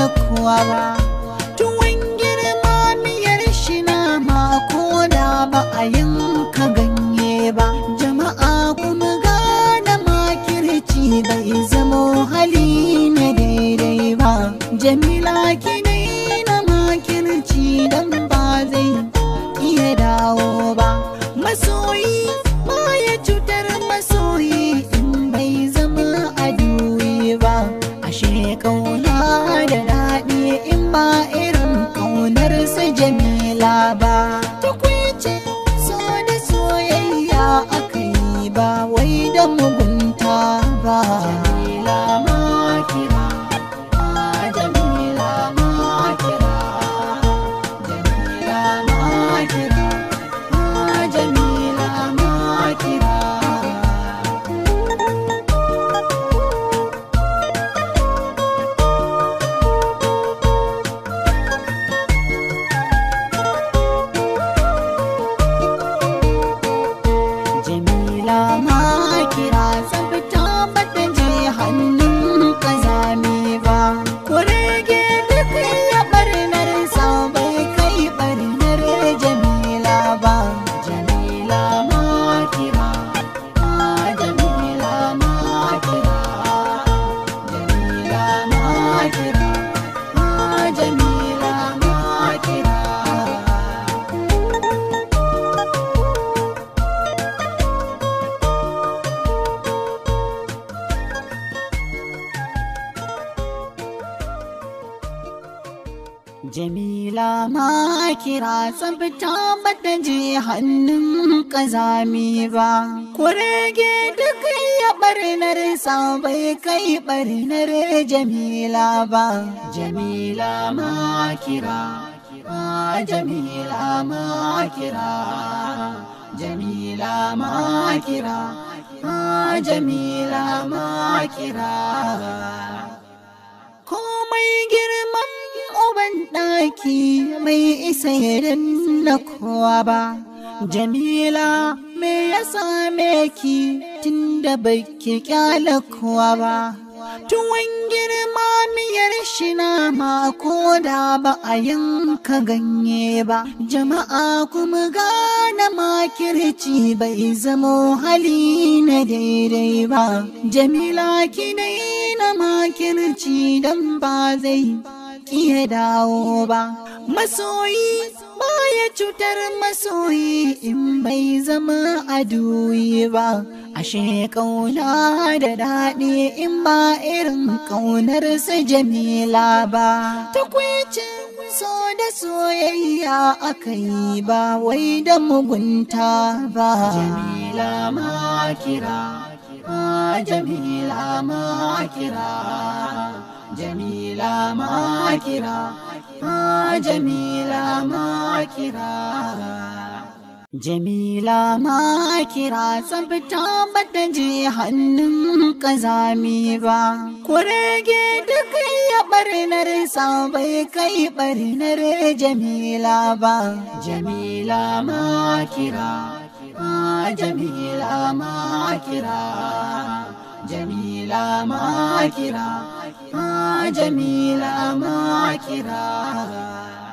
kuwa ba tuwon girma miyar shi na mako da ba a yanka ganye ba jama'a kuma gane makirci bai zamo hali na daidai ba jamila ki na makirci dan ba zai iya dawo ba masoyi baya cutar masoyi in bai zama aduwi ba ashe kauna da daɗi in ba irin kaunar sa jamila ba tukwice so da soyayya aka yi ba wai da mugunta ba jamila ma kira ah, jamila ma kira jamila ma kira ah, jamila ma kira Jamila ma kira tsabta bata je hannun kazami ba. Kurege duk ya barnar sa bai kai barnar Jamila ba. Jamila ma kira, ah, Jamila ma kira, Jamila ma kira, ah, Jamila ma kira. Jamila ma kira tsabta bata je hannun kazami ba. Kurege duk ya barnar sa bai kai barnar Jamila ba. Jamila ma kira, ah, Jamila ma kira, Jamila ma kira, ah, Jamila ma kira. komai girman uban ɗaki mai isa irin na kowa ba jamila me ya same ki tunda baki kyala kowa ba tuwon girma miyar shi na mako da ba a yanka ganye ba jama'a kuma gane makirci bai zamo hali na daidai ba jamila ki na makirci dan ba zai iya dawo ba masoyi baya cutar masoyi in bai zama aduyi ba ashe kauna da daɗi in ba irin kaunar su jamila ba takwicin so da soyayya aka yi ba wai da mugunta ba jamila ma kira ah, jamila ma kira jamila ma kira ah, jamila ma kira Jamila ma kira tsabta bata je hannun kazami ba. Kurege duk ya barnar sa bai kai barnar Jamila ba. Jamila ma kira, ah, Jamila ma kira, Jamila ma kira, ah, Jamila ma kira.